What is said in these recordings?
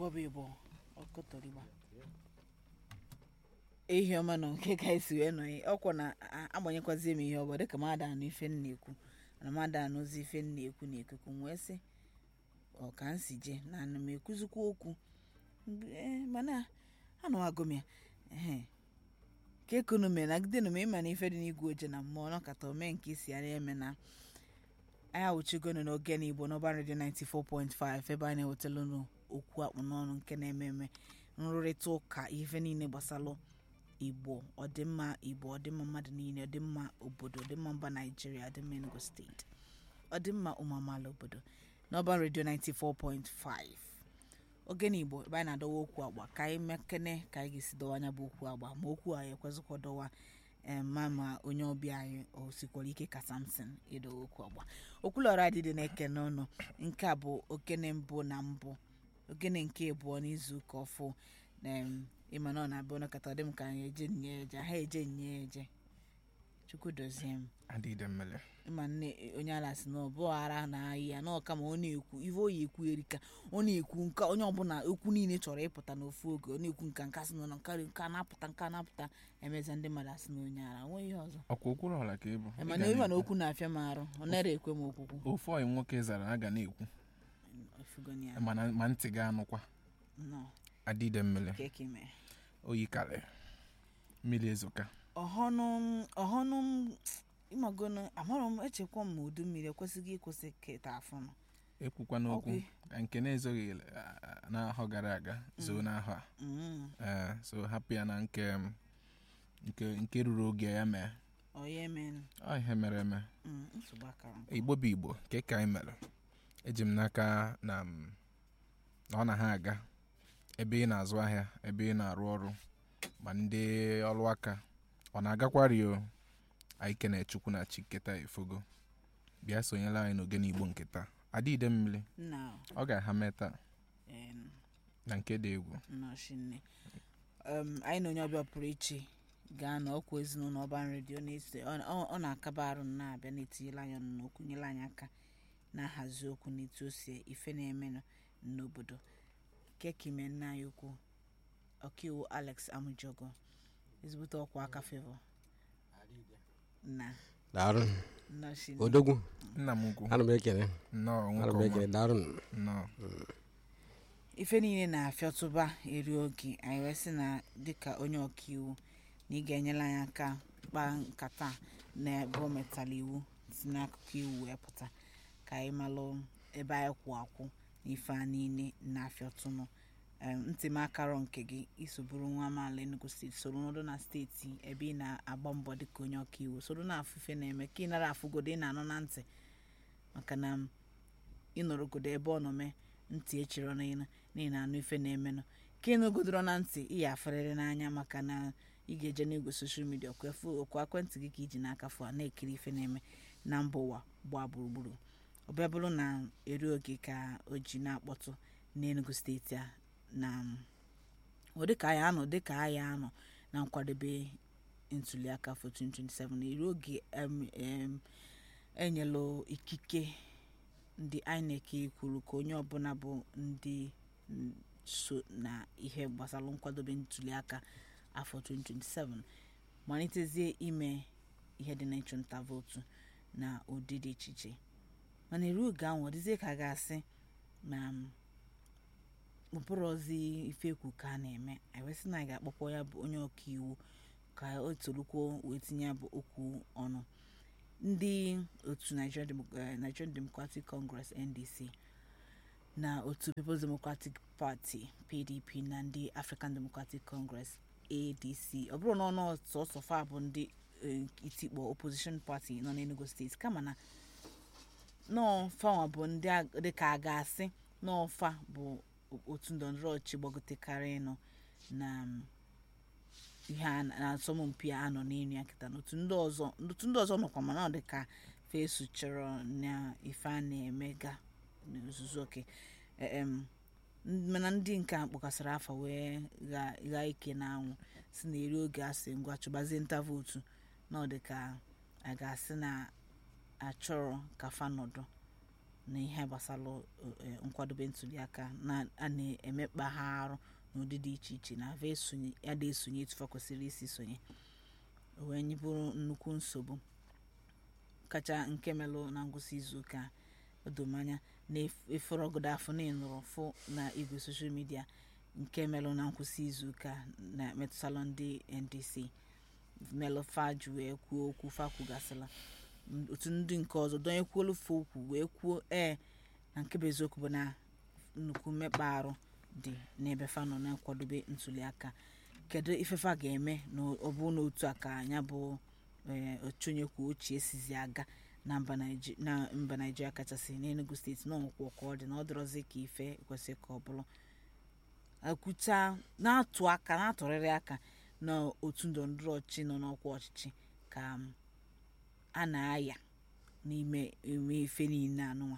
igbo bụ igbo ọkọtọrịgba ehi ọma nọ nke ka esi wee nọ ya ọkwa na a- agbanyekwazie m ihe ọbụ dịka m ada anụ ife m na-ekwu na m ada anụzi ife m na-ekwu na ikuku m wee sị ọ ka m si je na ana m ekwuzikwa okwu Mgbe- eh, mana anụ agụ m ya ehe ka ekunu mere nagide m ịma na ife dị n'igwe oje na mmụọ nọkata ome nke isi ara eme na anyị awụchigonu n'oge n'igbo n'ọba redio 94.5 ebe a na-ewetala okwu akpụ n'ọnụ nke na-eme eme nrụrịta ụka ife niile gbasalụ igbo ọdịmma igbo ọdịmma mmadụ niile ọdịmma obodo ọdịmma mba naijiria ọdịmma enugu steeti ọdịmma ụmụ amaala obodo n'ọba redio 94.5 ogene igbo ebe anyị na-adọwa okwu agba ka anyị mekene ka anyị ga-esi dọwa anya bụ okwu agba ma okwu anyị ekwezịkwa dọwa em, ma ma onye ọbịa anyị o sikwara ike ka samson ịdọwa okwu agba okwulọra adịdị na-ekene ọnụ nke a bụ okene mbụ na mbụ ogene nke abụọ n'izu ụka ọfụ em, ịma na ọ na-abịa ọnọkọta dị m ka anyị eje nye eje ha eje nye eje chukwu dozie m adịde mmele ịma nne onye ala si na ọ bụ ara na ahị ya na ọka ma ọ na-ekwu ife oyi ekwu erika ọ na-ekwu nka onye ọbụla okwu niile chọrọ ịpụta n'ofu oge ọ na-ekwu nka nka si na nka nka na-apụta nka na-apụta emeza ndị mmadụ asị na onye ara nweghị ihe ọzọ ọkwa okwuru ọla ka ịbụ Ị mana ga ịma na na-ekwu. okwu na-afịa m arụ ọ nara ekwe m okwukwu ofu ọyị nwoke zara a ga na-ekwu Ifugoni ya. mana ma ntị ga-anụkwa Nnọọ, adịde mmele ka eke mee. oyi karị mmiri ezoka ọhọnụ m- ọhọnụ m ịmagono amarọ m echekwa m ma udu mmiri ekwesịghị ịkwụsị keta afọ nọ ekwukwa n'okwu Okwu. ka nke na-ezoghị a- a- n'ahọ gara aga zoo n'ahọ a Mm, Ee, so hapụ ya na nke m, nke nke ruru oge ya mee ọ ya emenụ ọ ihe mere eme Mm, nsogbu akara nkụ. igbo bụ igbo nke ka anyị mere eji m n'aka na m, na ọ na ha aga ebe ị na-azụ ahịa ebe ị na-arụ ọrụ ma ndị ọrụ aka ọ na-agakwari o anyị kene chukwu na chi nketa efogo bịa sonyela anyị n'ogene igbo nketa adịide mmiri nna ọ ga-aha mee taa em, na nke dị egwu nnọchi nne Em, anyị na onye ọbịa pụrụ iche gaa na ọkwa ezinụlọ ọban redio na-ese ọ- ọ ọ na-akaba arụ m na-abịa na-etinyela anyị ọnụ n'okwu nyere anyị aka na-ahazi okwu n'etu o si ife na-emenụ n'obodo kekime nna anyị ukwu ọkaiwu alex amujogo ezigbote ọkwa aka fevo na daarụ nnọchi odogwu nna m ukwu ana m ekele nnọọ ana nwoke m ọma ekele daarụ nnọọ ife niile na-afịọtụba eri oge anyị wee sị na dịka onye ọkaiwu na ị ga-enyere anyị aka kpaa nkata na ebe o metala iwu si n'akụkụ iwu wee pụta ka anyị malụ ebe anyị kwụ akwụ na ife a niile na-afịọtụnụ Em, ntị m akarọ nke gị iso bụrụ nwa amaala Enugu steeti soro nọdụ na steeti ebe ị na-agba mbọ dịka onye ọkaiwu soro na afụfe na-eme ka ị nara afụgodo ị na-anụ na ntị maka na ịnọrọgodo ebe ọ nọ mee ntị echiri ọnụ ịnụ n'ihi na anụ ife na-emenụ ka ịnụgodoro na ntị ị ya afụrịrị n'anya maka na ị ga-eje n'igwe soshal midia okwu ekwentị gị ka iji n'aka fụ a na-ekiri ife na-eme na mba ụwa gbaa gburugburu ọ bịa bụrụ na eri oge ka o ji na-akpọtụ n'enugu steeti a na ọ dịka anyị anọ dịka anyị anọ na nkwadebe ntuliaka for 2027 na eri oge em, em, enyelụ ikike ndị INEC kwuru ka onye ọbụla bụ ndị mm, so na ihe gbasara nkwadobe ntuliaka afọ 2027 malitezie ime ihe dị na ịchụnta vootu na ụdị dị iche iche mana eru oge ahụ ọ dịzie ka a ga-asị na mm, ụbụrụ ozi ife ekwu ka a na-eme anyị wee sị na anyị ga-akpọkpọ ya bụ onye ọka iwu ka o torukwuo wee tinye ya bụ okwu ọnụ ndị otu Nigerian Demo- eh, Nigerian Democratic Congress NDC na otu People's Democratic Party PDP na ndị African Democratic Congress ADC ọ bụrụ na ọnụ sọsọ fa bụ ndị eh, itikpọ opposition party nọ n'Enugu steeti kama na nọọ fanwa bụ ndị a- dịka a ga-asị n'ọfa bụ otu ndọrọndọrọ ọchịchị gbagotekarị nọ na mm, ihe a na na asọmpi a nọ n'elu ya kịta n'otu ndị ọzọ otu ndị ọzọ nọkwa mana ọ dị ka fesu chọrọ na ife a na-emega n'ozuzu oke em mana ndị nke a kpọkasịrị afa wee gha- ghaa ike n'anwụ si na eri oge asị ngwa chụbazie nta vootu na ọ dị ka a ga-asị na achọrọ ka fa nọdụ na ihe gbasara eh, nkwadobe ntuliaka na a na-emekpa ha arụ n'ụdị dị iche iche na ava esonye ya da esonye etufa kwesịrị isi sonye o wee nyebụrụ nnukwu nsogbu kacha nke melụ na ngwụsị izuụka odomanya na eforogodo afọ na ịnụrụ fụ na igwe soshal midia nke melụ na nkwụsị izuụka na metụtalụ ndị ndc melụ faj wee kwuo okwu fa kwugasịla otu ndị nke ọzọ donyekwuolu fa okwu wee kwuo ee na nke bụ eziokwu bụ na nnukwu mmekpa arụ dị n'ebe fa nọ na-akwadobe ntuliaka kedu ifefa ga-eme na ọ bụ na otu a ka anya bụ ee ochonye kwuo ochie sizi aga na mba Naiji- na mba naijiria kachasị n'enugu steeti na ọnwụkwọ ka ọ dị na ọ dịrọzi ka ife kwesịrị ka ọ bụrụ ekwucha na-atụ aka na-atụrịrị aka na otu ndọrọndọrọ ọchịchị nọ n'ọkwa ọchịchị ka m, a na-aya n'ime eme ife niile anụnwa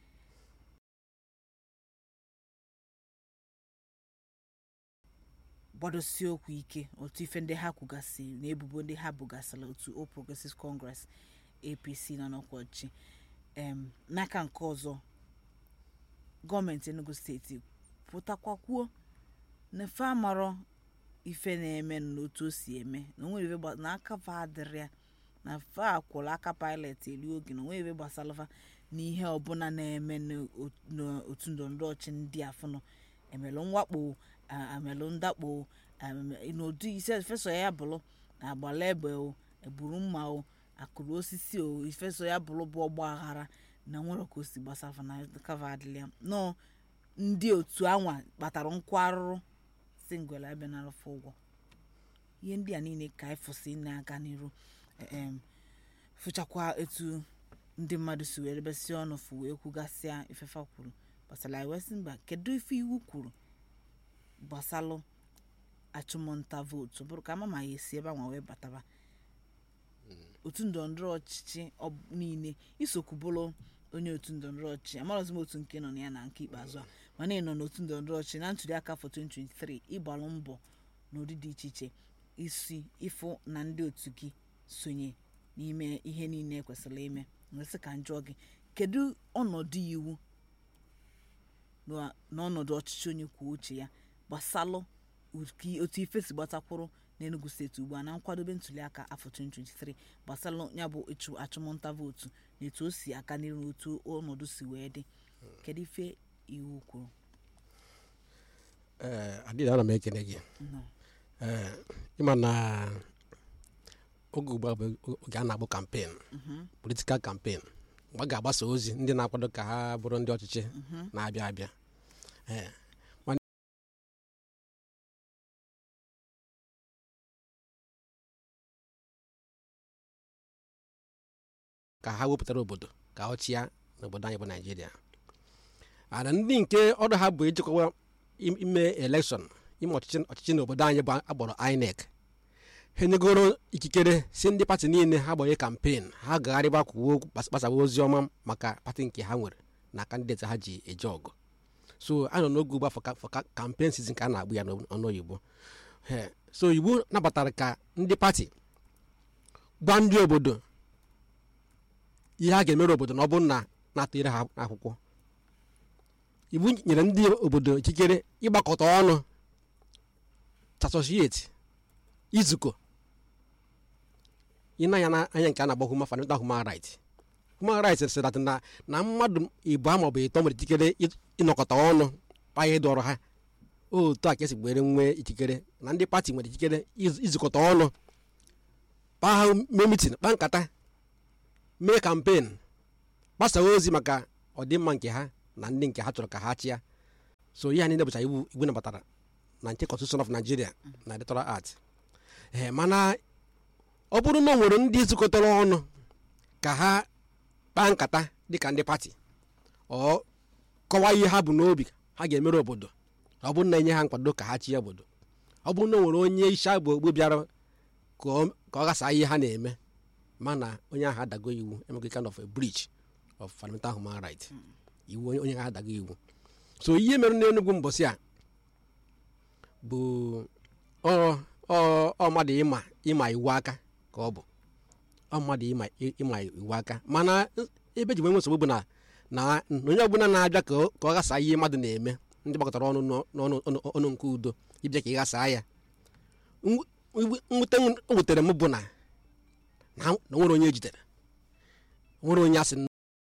gbadosie okwu ike otu ife ndị ha kwugasị na ebubo ndị ha bugasịrị otu All Progressives Congress apc nọ n'ọkwa ọchịchị em n'aka nke ọzọ gọọmenti enugu steeti pụtakwa kwuo na fe amarọ ife na-eme n'otu o si eme na onwere ife gba- na aka fa adịrị ya na fa akwụrụ aka pilot eri oge na onwere ife gbasara fa na ihe ọbụla na-eme n'o- n'otu ndọrọndọrọ ọchị ndị afụnụ emelụ mwakpo a- emelụ ndakpo em- n'ụdị ise ifeso ya bụrụ na agbala egbe o egburu mma o akụrụ osisi o ifeso ya bụrụ bụ ọgba aghara na nwere ka o si gbasafa na kava adịla ya nọọ ndị otu anwa kpatara nkwa arụrụ si ngwere abịa n'arụfe ụgwọ ihe ndị a niile ka anyị fụsị na-aga n'iru em fụchakwa etu ndị mmadụ si were besi ọnụ fụ wee kwugasịa ifefa kwuru gbasara anyị wee sị mba kedu ife iwu kwuru gbasalụ achụmnta vootu bụrụ ka ama ma ya esi ebe anwa wee bataba otu ndọrọndọrọ ọchịchị ọ- niile isokwu bụrụ onye otu ndọrọndọrọ ọchịchị amarọzi m otu nke nọ na ya na nke ikpeazụ a mana ị nọ n'otu ndọrọndọrọ ọchịchị na ntuli aka afọ 2023 ịgbalụ mbọ n'ụdị dị iche iche isi ịfụ na ndị otu gị sonye n'ime ihe niile kwesịrị ime nwesị ka njụọ gị kedu ọnọdụ iwu na- n'ọnọdụ ọchịchị onye kwuo uche ya gbasalụ ụdị- otu ife si gbatakwụrụ n'enugu steeti ugbu a na nkwadobe ntuliaka afọ 2023 gbasalụ ya bụ ịchụ achụmnta vootu na etu o si aka n'iru na otu ọnọdụ si wee dị kedu ife iwu kwuru ee adịghị ana m ekele gị Nnọọ. ee ịma na oge ugbu a bụ oge a na-agbụ kampen politikal kampen mgbe a ga-agbasa ozi ndị na-akwado ka ha bụrụ ndị ọchịchị na-abịa abịa ee mana ka ha wepụtara obodo ka ọ chịa n'obodo anyị bụ naijiria ana ndị nke ọrụ ha bụ ijikwa im- ime elekshọn ime ọchịchị ọchịchị n'obodo anyị bụ agbọrọ inec ha enyegoro ikikere si ndị pati niile ha gbanye kampen ha gagharịba kwuo okwu gbas- gbasawa ozi ọma maka pati nke ha nwere na kandideti ha ji eje ọgụ so a nọ n'oge ugbu a for ka- for ka- kampen sizin ka a na-agbụ ya n'ọnụ oyibo He, so iwu nabatara ka ndị pati gwa ndị obodo ihe a ga-emere obodo na ọ bụrụ na na-atụnyere ha akwụkwọ iwu nyere ndị obodo ikikere ịgbakọta ọnụ tasosieti izukọ ịnanya na anya nke a na-agba human fundamental human right human right sị dat na na mmadụ ịbụọ maọbụ ịtọ nwere ikikere ị- ịnọkọta ọnụ kpaa ịdọrọ ha otu a ka esi gbere nwee ikikere na ndị pati nwere ikikere iz- izukọta ọnụ kpaa ha mee mitin kpaa nkata mee kampen gbasaa ozi maka ọdịmma nke ha na ndị nke ha chọrọ ka ha chịa so ihe a niile bụcha iwu iwu nabatara na nke constitution of nigeria na electoral act ee mana ọ bụrụ na o nwere ndị zukọtara ọnụ ka ha kpaa nkata dịka ndị pati ọ kọwaa ihe ha bụ n'obi ha ga-emere obodo ọ bụrụ na enye ha nkwado ka ha chịa obodo ọ bụrụ na o nwere onye isi agbụ ogbu bịara ka ọ- ka ọ ghasaa ihe ha na-eme mana onye ahụ adago iwu emego kind of a breach of fundamental human right iwu onye onye ahụ adago iwu so ihe mere n'enugwu mbọsị a bụ ọ ọ ọ mmadụ ịma ịma iwu aka ka ọ bụ ọ mmadụ ịma ịma iwu aka mana ebe ji wee nwe nsogbu bụ na na na onye ọbụla na-abịa ka ọ- ka ọ ghasa ihe mmadụ na-eme ndị gbakọtara ọnụ n'ọ- n'ọnụ ọnụ- ọnụ nke udo ịbịa ka ị ghasaa ya Mw- mw- mwute m o wutere m bụ na na na nwere onye ejidere nwere onye asị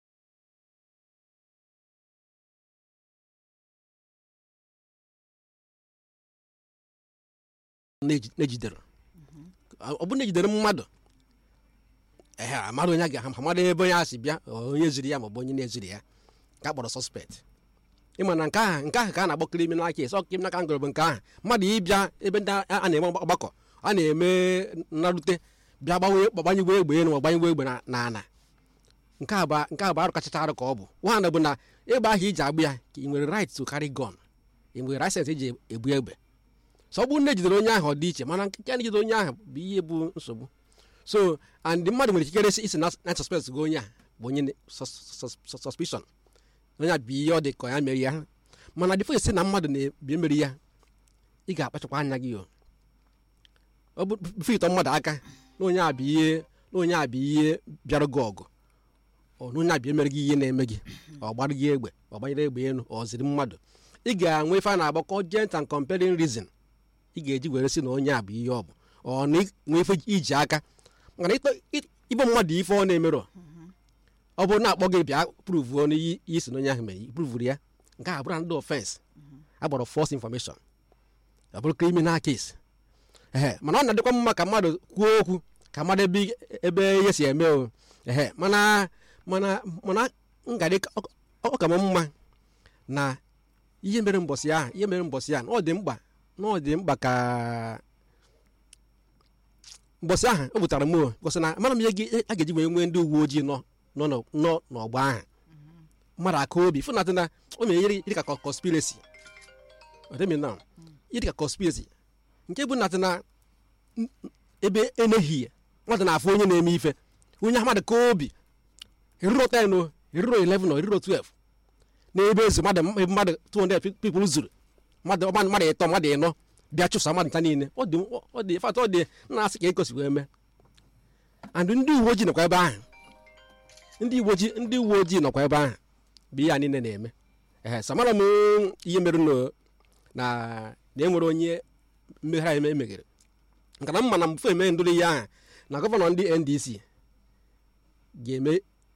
na-eji- na-ejidere ọ bụ na ejidere mmadụ ehe amadụ onye a ga amada ebe onye a si bịa ọ onye ziri ya maọbụ onye na-eziri ya ka a kpọrọ sọspekt ịma na nke ahụ nke ahụ ka a na-akpọ kriminal kes ọ kriminal ka ngụrụ bụ nke ahụ mmadụ ịbịa ebe ndị a a na-eme ọgbakọ a na-eme nrarute bịa gbanwe gbanyegwe egbe elu ma gbanyegwe egbe na- na ana nke a bụ nke a bụ arụ kachacha arụ ka ọ bụ nwaanyị bụ na egbe ahụ iji agbụ ya ka ị nwere right to carry gun ị nwere license eji ebu egbe so ọ bụrụ na ejidere onye ahụ ọ dị iche mana nke a na-ejide onye ahụ bụ ihe bụ nsogbu so and mmadụ nwere ikikere isi isi na na suspect gị onye a bụ onye na- sus- sus- sus- suspicion onye a bụ ihe ọ dị ka ya mere ya mana dịfo esi na mmadụ na-ebi emeri ya ị ga-akpachakwa anya gị o ọ bụ bifo ịtọ mmadụ aka na onye a bụ ihe na onye a bụ ihe bịara gị ọgụ ọ na onye a bụ emere gị ihe na-eme gị ọ gbara gị egbe ọ gbanyere egbe elu ọ ziri mmadụ ị ga-enwe ife a na-akpọ cogent and compelling reason ị ga-eji were si na onye a bụ ihe ọ bụ ọ na nwee ife iji aka mana ịkpọ- ị- ịbụ mmadụ ife ọ na-emerụ ọ bụrụ na akpọ gị bịa pruvuo n'iyi iyi si na onye ahụ mere pruvuru ya nke a bụrụ ndị ofense agbọrọ false information ọ bụrụ criminal case ehe mana ọ na-adịkwa mma ka mmadụ kwuo okwu ka mmadụ ebe ebe ihe si eme o ehe mana mana mana ngadị ọ ka m mma na ihe mere mbọsị ahụ ihe mere mbọsị ahụ na ọ dị mkpa na ọ dị mkpa ka mbọsị ahụ o butara m o gosi na mara m ihe ga- a ga-eji wee nwee ndị uwe ojii nọ nọ n'ọ- nọ n'ọgba ahụ mmadụ aka obi fụnatị na o mere ihe dị ka conspiracy ọdịmị na ihe dị ka conspiracy nke bụ natị na n- ebe enehie mmadụ na-afụ onye na-eme ife onye ahụ mmadụ ka obi eriro 10 o eriro 11 o eriro 12 n'ebe ezu mmadụ ebe mmadụ 200 pe- people zuru mmadụ mmadụ mmadụ ịtọ mmadụ ịnọ bịa chụsa mmadụ nta niile ọ dị ọ dị fat ọ dị na-asị ka ekosigo eme and ndị uwe ojii nọkwa ebe ahụ ndị uwe ojii ndị uwe ojii nọkwa ebe ahụ bụ ihe a niile na-eme ehe samara m ihe mere no na na enwere onye mmegharị eme emeghere nka na mma na mfe eme ndụrụ ihe ahụ na gọvanọ ndị ndc ga-eme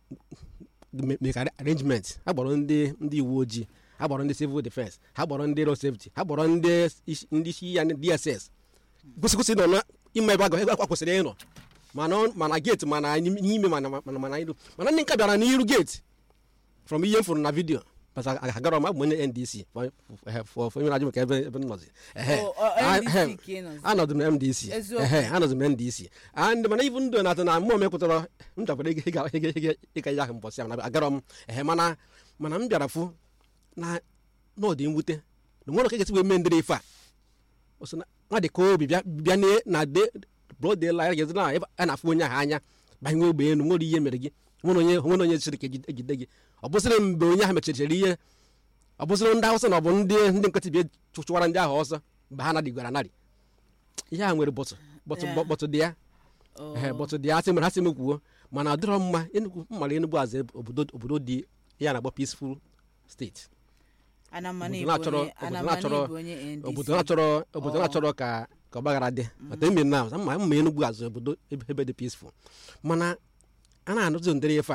mekarị arrangement ha gbọrọ ndị ndị uwe ojii ha gbọrọ ndị civil defense ha gbọrọ ndị road safety ha gbọrọ ndị isi- ndị isi ya dss kwụsịkwụsị nọ na ime ebe a ebe akwa kwesịrị ịnọ mana ọ- mana geeti mana n'ime mana mana mana iru mana ndị nka bịara n'iru geeti from ihe m fụrụ na vidio bata agara m abụ m onye ndc fọ onye na-ajụ maka ebe ebe m nọzi ehe Oh, oh, Ah, NDC ehe. ka ị nọzi. anọdụ m ndc Eziokwu. ehe anọdụ m ndc and mana ibu ndụ na-atụ na mmụọ mepụtara m chọkwara ịga ịga ịga ịga ịga ya ahụ mbọsị ahụ na agara m ehe mana mana m bịara fụ na n'ọdị mwute na nwere ka ga-esi wee mee ndịrị ife a o so na nwa dị ka obi bịa bịa ne- na de broad daylight ga na ebe a na-afụ onye ahụ anya banye ogbe elu nwere ihe mere gị nwere onye nwere onye siri ka ejide ejide gị ọ bụsịrị mgbe onye ahụ mechirichiri ihe ọ bụsịrị ndị awụsa na ọ bụ ndị ndị nkịtị bịa chụ- chụwara ndị ahụ ọsọ mgbe ha nadịgwara narị ihe a nwere bọtụ bọtụ Yeah. bọtụ dị ya Oh. ehe bọtụ dị ya asị mere ha sị m kwuo mana ọ dịrọ mma enugwu mmara enugwu azụ obodo obodo dị ya na-akpọ peaceful steeti Anamana obodo Igbo na-achọrọ onye- obodo Anamana na-achọrọ Igbo onye NDC. obodo na-achọrọ obodo Oh. na-achọrọ ka ka ọgbaghara dị mata ime na mma mma enugwu azụ obodo ebe ebe dị peaceful mana a na-anụzi ndịrị ife a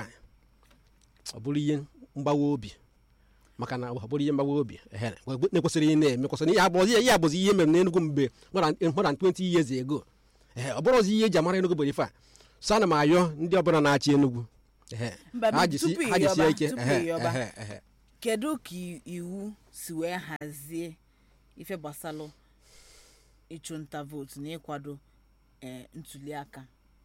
ọ bụrụ ihe mgbawa obi maka na ọ bụrụ ihe mgbawa obi ehe na-ekwesịrị ihe na-eme kwesịrị ihe abụọ ihe abụzi ihe mere n'enugwu mgbe more than- more than 20 years ago ehe ọ bụrụzi ihe eji amara enugwu bụ ife a so ana m ayọ ndị ọbụla na-achị enugwu ehe Mba, ha tupu jisi- ị ha jisie yọba, ike tupu ehe, ị yọba. ehe, ehe. kedu ka i- iwu si wee hazie ife gbasalụ ịchụnta vootu na ịkwado eh, ntuli aka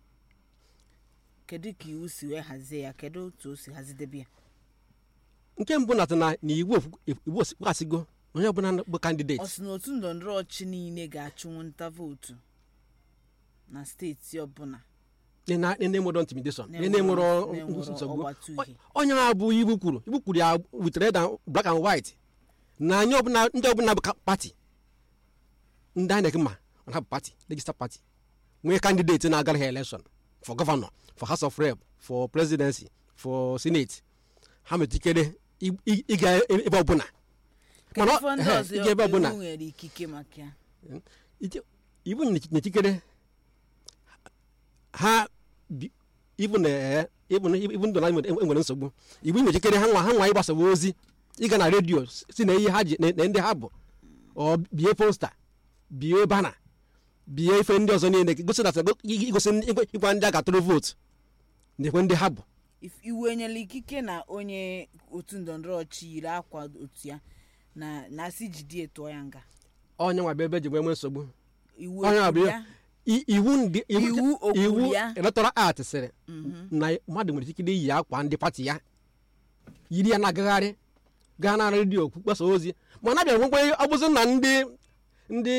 kedu ka iwu si wee hazie ya kedu otu o si hazidebe ya nke mbụ na na na iwu ofu- iwu asigo onye ọbụla bụ ọ kandideti sị na otu ndọrọndọrọ ọchị niile ga-achụnwu nta vootu na steeti ọbụla na-enwero intimidation Na-enwero- na-enwero na-enwero nsogbu ọgbata uhie. onye na-abụ iwu kwuru iwu kwuru ya with red and black and white na anyị ọbụla ndị ọbụla bụ ka- pati ndị INEC ma na bụ pati legislative party nwee kandideti na-agara ha election for governor for house of rep for presidency for senate ha metikere ị- ị- ịga ebe ọbụla mana ọ- Kedu ndị ehe, ọzọ ịga ebe ọbụla iwu nwere ikike maka ya Ije- iwu na-echikere ha bi- ibu na ee, ibu na ibu ndụ na enwere enwere nsogbu iwu na-echikere ha nwa ha nwa ịgbasawa ozi ịga na redio si na ihe ha ji na na ndị ha bụ ọ bie posta bie bana bie ife ndị ọzọ niile gosi na igosi ndị- ịgwa- ịgwa ndị a ga-atụrụ vootu na-ekwe ndị ha bụ If- iwu enyela ikike na onye otu ndọrọndọrọ ọchị yiri akwa otu ya na na asị jide tụọ ya nga onye nwa bụ ebe ji nwee nwee nsogbu iwu Onye ekwuru ọbịa- ya I- iwu ndị Iwu o kwuru iwu ya? electoral act sịrị na mmadụ nwere ikike iyi akwa ndị pati ya yiri ya na-agagharị gaa na redio gbasa ozi mana abịa nwekwa ọ bụzi na ndị ndị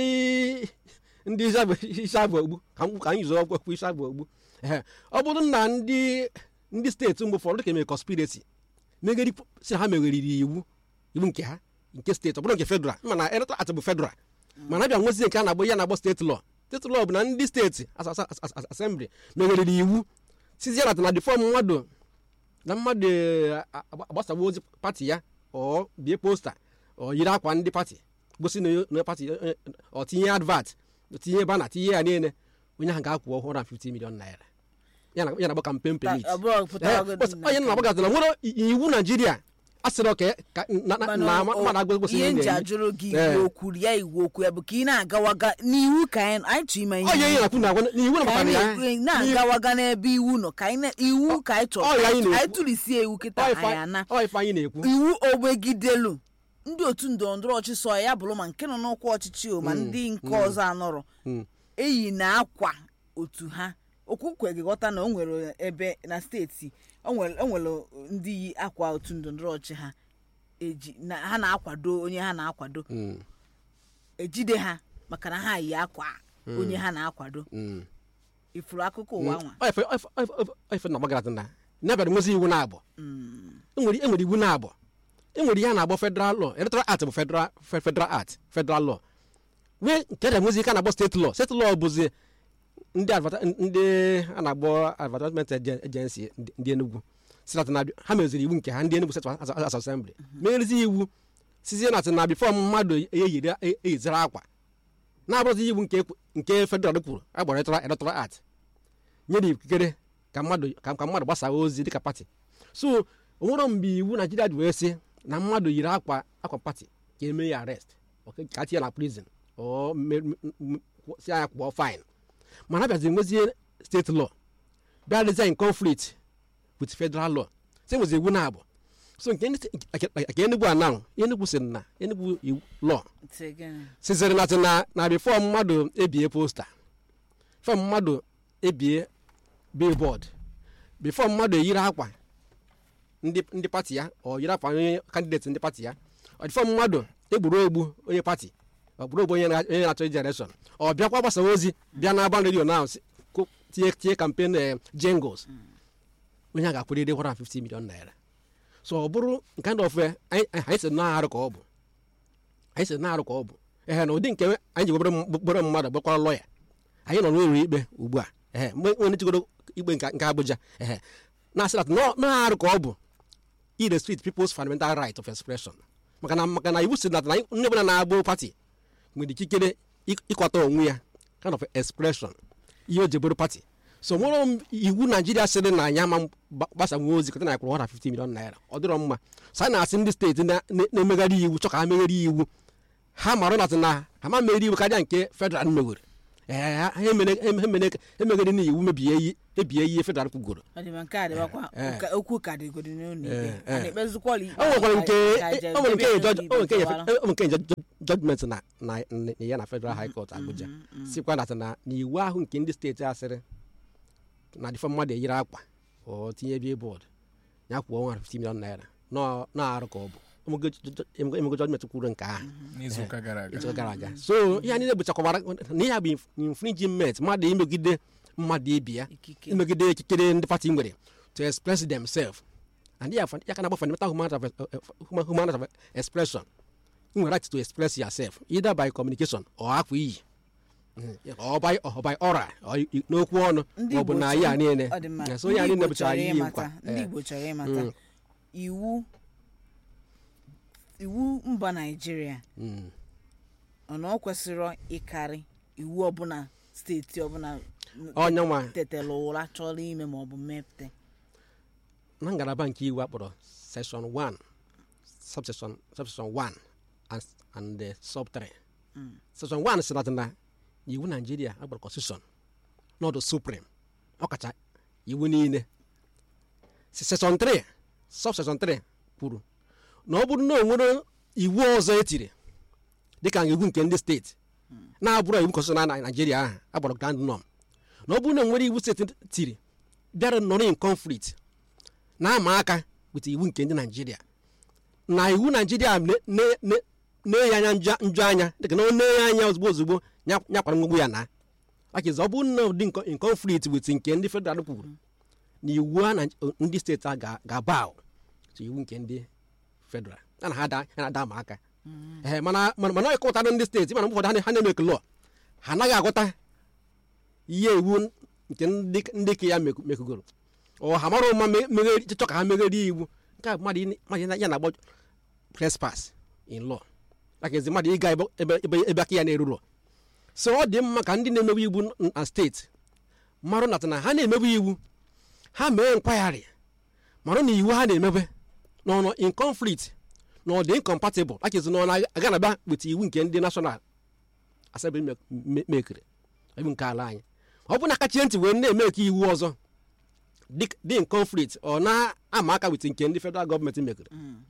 ndị isi abụ ogbu ka m- ka anyị zụọ okwu isi abụ ogbu ehe ọ bụrụ na ndị ndị steeti mgbe ụfọdụ dịka eme conspiracy megeri si na ha megheriri iwu iwu nke ha nke steeti ọ bụrụ nke federal mana electoral act bụ federal mana abịa nwezie nke a na-agbụ ya na-agbọ steeti law steeti law bụ na ndị steeti as- as- as- as- assembly megheriri iwu sizie na na difọm mmadụ na mmadụ eh, agba- agbasawa ozi pati ya ọ bie posta ọ yiri akwa ndị pati gosi na onye- na pati eh, ọ tinye advat tinye bana tinye ya niile onye ahụ ga-akwụ 150 million naira ya na- ya na-agba campaign Ka permit ọ bụrụ pụtara Eh, ọgọdọ onye na-agbagazi na nwere i- iwu naijiria asịrị ka ka na na- Mana na o- mmadụ agụgosi ihe ihe nji na-eme. ajụrụ gị Eh. iwu okwu ya iwu okwu ya bụ ka ị na-agawaga n'iwu ka anyị anyị chọ ime ọ ya ihe na-akwu na agwa na iwu na ka maka anyị ya na-ekwu- na-agawaga n'ebe iwu nọ ka anyị na- iwu ka anyị chọrọ ọ ya anyị na-ekwu. anyị tụlisie iwu kịta Ọ anyị ife- ana ọ ife anyị na-ekwu iwu ogbegidelu ndị otu ndọrọndọrọ ọchịchị so ya bụrụ ma nke nọ n'ụkwụ ọchịchị o ma ndị nke ọzọ anọrọ Mm. eyi na akwa otu ha okwukwe gị ghọta na o nwere ebe na steeti o nwere o nwere ndị yi akwa otu ndọrọndọrọ ọchị ha eji na ha na-akwado onye ha na-akwado Mm, ejide ha maka na ha yi akwa onye ha na-akwado mm. ifuru akụkọ ụwa nwa Ọ ife- ọ ife- ọ ife- ọ ife na ọgbagara na n'abalị nwezi iwu na-abụ enwere enwere iwu na-abụ enwere ihe a na-agbọ federal law electoral act bụ federal fe- federal act federal law nwee nke a nwezi ike a na-agbọ steeti law steeti law bụzi ndị advata- ndị a na-agbọ advertisement agen- agency ndị ndị enugwu sinat na ha meziri iwu nke ha ndị enugwu steeti as- as assembly megherizi iwu sizie na na bifọ mmadụ eyiri eyiziri akwa na-abụrụzi iwu nke ekwu- nke federal kwuru agbara electoral electoral act nyere ikikere ka mmadụ ka ka mmadụ gbasaa ozi dịka pati so onwere mgbe iwu naijiria ji wee sị na mmadụ yiri akwa akwa pati ka eme ya arrest ok, ka tinye na prison ọ me- m- m- si anya kwụọ fine mana abịazi nwezie steeti law bịa design in conflict with federal law si nwezi iwu na-abụ so nke ndị- nke- nke enugwu anahụ enugwu sị na enugwu iwu law Sị gịnị? siziri na na na bifọ mmadụ ebie posta bifọ mmadụ ebie billboard bifọ mmadụ eyiri akwa ndị ndị pati ya ọ yiri akwa onye kandideti ndị pati ya ọ dịfọ mmadụ egburu egbu onye pati ọ gburu egbu onye na- onye na-achọ ije election ọ bịakwa gbasa ozi bịa na aban redio na tinye tinye kampen eh, jingles onye a ga-akwụrịrị 150 million naira so ọ bụrụ nke ndị ofe anyị anyị sị na arụ ka ọ bụ anyị sị na-arụ ka ọ bụ ehe na ụdị nke anyị ji gbere gbere mmadụ gbakwara lọya anyị nọ n'ụlọ ikpe ugbu a ehe mgbe onye chigoro ikpe nke nke Abuja ehe na-asị na nọ- na-arụ ka ọ bụ irrestrict people's fundamental right of expression maka na maka na iwu si na na onye ọbụla na-agbụ pati nwere ikikere ịk- ịkwata onwe ya kind of expression ihe o ji bụrụ pati so nwere m- iwu naijiria sịrị na anyị ama gba- gbasanwe ozi kọta na kwụrụ 150 million naira ọ dịrọ mma so a na-asị ndị steeti na- na- na-emegharị iwu chọ ka ha megharị iwu ha mara na na ha ma megharị iwu karịa nke federal mewere ee ha ha emere- ha emere- ha emegharị na iwu mebie iyi ebie ihe federal kwugoro ọ dị ma nke a dịbakwa Eh. ụka- okwu ka dịgodi n'ụlọ ikpe Eh, a eh. na-ekpezikwala ikpe o nwekwara nke ka- ka je- o nwere nke debe judge- n'ụlọ o nwere nke ikpe gbara. o nwere nke judge- judgment na na na- ya na federal high court abuja sikwa na na na iwu ahụ nke ndị steeti asịrị na dịfọ mmadụ eyiri akwa ọ tinye bie bọọdụ ya kwụọ 150 million naira nọ- na-arụ ka ọ bụ emego judgment kwuru nke ahụ n'izuụka gara aga echi gara aga so ihe anyị na-ebuchakwara na ihe a bụ infringement mmadụ imegide mmadụ ibi ya ikike imegide ikikere ndị pati nwere to express themselves and ya ya ka na-agba fundamental human right of, uh, human, human right of expression you nwere right to express yourself either by communication or akwa iyi Mm, or by or by oral or i- i- n'okwu ọnụ ndị ma ọ bụ Igbo na chọrọ- ya niile ọ dị mma. Yeah, so Ndị ya niile Igbo bụchara chọrọ ihe ịmata- nkwa ndị igbo chọrọ ịmata Mm. iwu iwu mba naijiria Mm. ọ na ọ kwesịrị ịkarị iwu ọbụla steeti ọbụla onye nwa tetela ụra chọrọ ime ma ọ bụ mmepụta na ngalaba nke iwu akpọrọ section 1 subsection subsection 1 and, and the sub 3 section 1 sị na na iwu naijiria agbara constitution n'ọdụ supreme ọkacha iwu niile Si- section 3 subsection 3 kwuru na ọ bụrụ na o nwere iwu ọzọ etiri dịka iwu nke ndị steeti na-abụrụ iwu constitution na naijiria ahụ agbara grand norm na ọ bụrụ na o nwere iwu steeti tiri bịara nọrọ in conflict na-ama aka weta iwu nke ndị naijiria na iwu naijiria ne- ne- ne- na-enye anya njọ njọ anya dịka na ọ na-enye anya ozugbo ozugbo nya- nyakwara mgbegbu ya na akizi ọ bụrụ na ụdị nko- in conflict wit nke ndị federal kwuru na iwu a na ndị steeti a ga- ga-aba ahụ so iwu nke ndị federal ya na ha da- ya na-ada ama aka ee mana mana mana ọ kọwatara ndị steeti mana mgbe ụfọdụ ha na- ha na-eme lọ ha anaghị agụta ihe iwu nke ndị ndị ka ya meku- mekugoro ọ ha mara ụma me- megheri chọọ ka ha megherie iwu nke a bụ mmadụ ị- mmadụ ya na-agbọ trespass in law like ezi mmadụ ịga ebe ebe ebe- ebe aka ya na-eruro so ọ dị mma ka ndị na-emewe iwu n- na steeti marụ nata na ha na-emewe iwu ha mee nkwagharị marụ na iwu ha na-emebe na ọnọ in conflict na ọ dị incompatible like ezi na ọ na-aga na bịa weta iwu nke ndị national assembly me- me- mekere iwu nke ala anyị ọ bụ na akachie ntị wee na-eme ka iwu ọzọ dị dị in conflict ọ na-ama aka wit nke ndị federal gọọmenti mekere